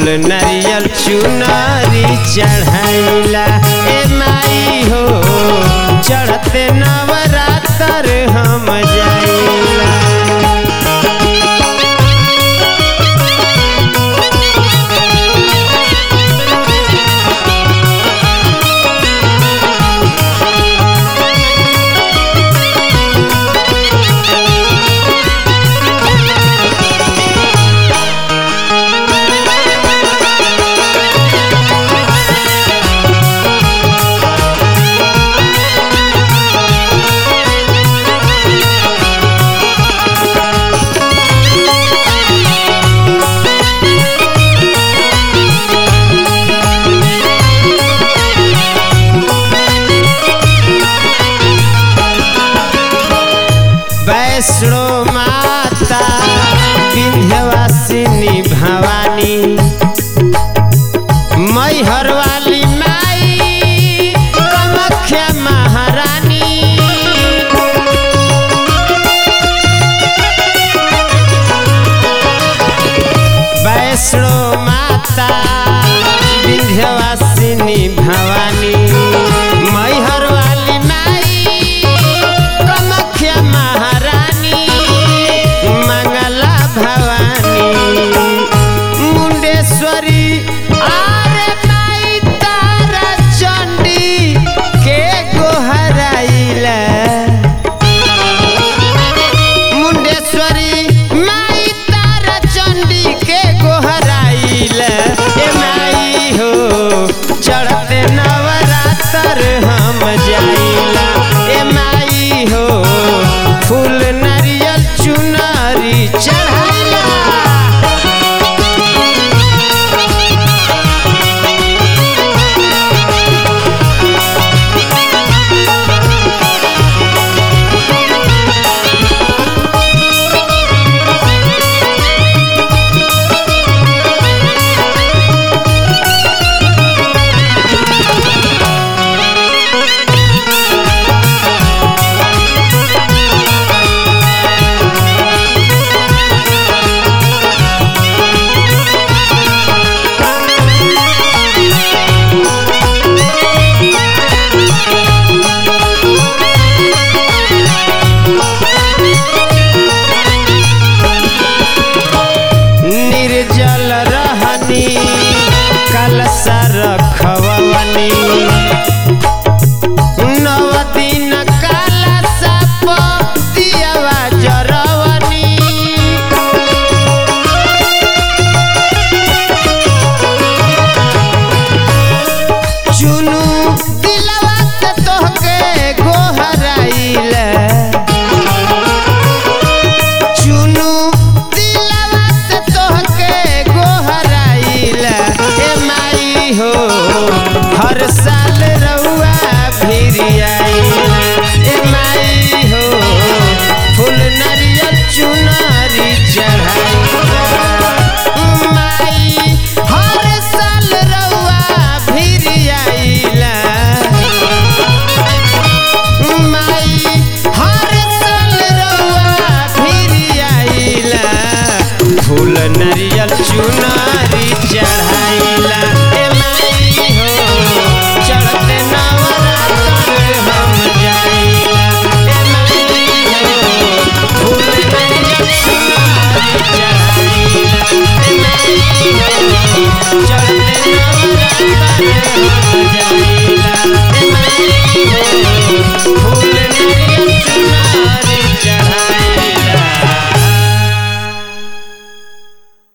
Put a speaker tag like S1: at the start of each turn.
S1: नारियल चुनरी चढ़ाइला ए माई हो चढ़ते नवरात्र हम जाइला वैष्णो माता विंध्यवासिनी भवानी मैहर वाली माई कामाख्या महारानी वैष्णो माता विंध्यवासिनी भवानी मैहर वाली माई कामाख्या महारानी मंगला भवानी मुंडेश्वरी आरे माई तारा चंडी के गोहराइला मुंडेश्वरी माई तारा चंडी के गोहराइल ए माई हो चढ़ते नवरात्र हम जाइला ए माई हो फूल नारियल चुनरी चढ़ाइला निर्जल रहनी कलसा रखवनी नव दिन कलसा पतियवा जरवनी चुनु दिलवा से तोहके गोहराइला चुनु दिलवा से तोहके गोहराइला ए माई हो हर साल रउआ फिर आइला ए माई हो फूल नारियल चुनरी चढ़ाइला माई हर साल रउआ फिर आइला माई हर साल रउआ फिर आइला फूल नारियल चुना